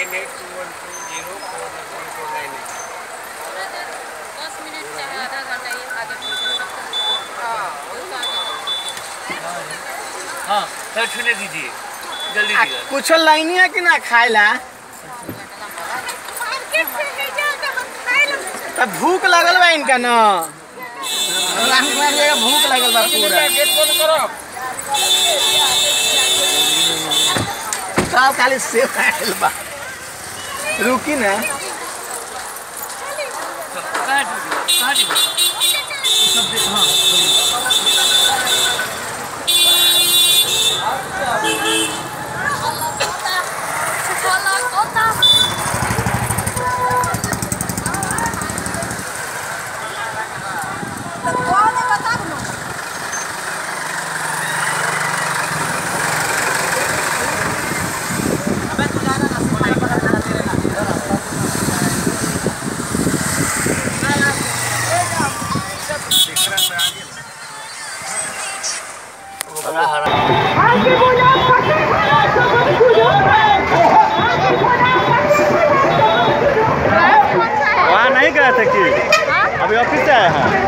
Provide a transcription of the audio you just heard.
nine eight two one two zero four one four nine eight दस minute चाहे आधा घंटा ये आगे पीछे हाँ बहुत आगे हाँ सर छूने दीजिए जल्दी आ, दीजिए कुछ लाइनी है कि ना खाएला तब भूख लगल बा इनका न राम कुमार जी का भूख लगल बा पूरा गेट बंद करो सब खाली सेव खाएल बा रुकी ना कहाँ दीजिए कहाँ दीजिए हरा हरा वहाँ नहीं गए थे कि अभी ऑफिस से आए हैं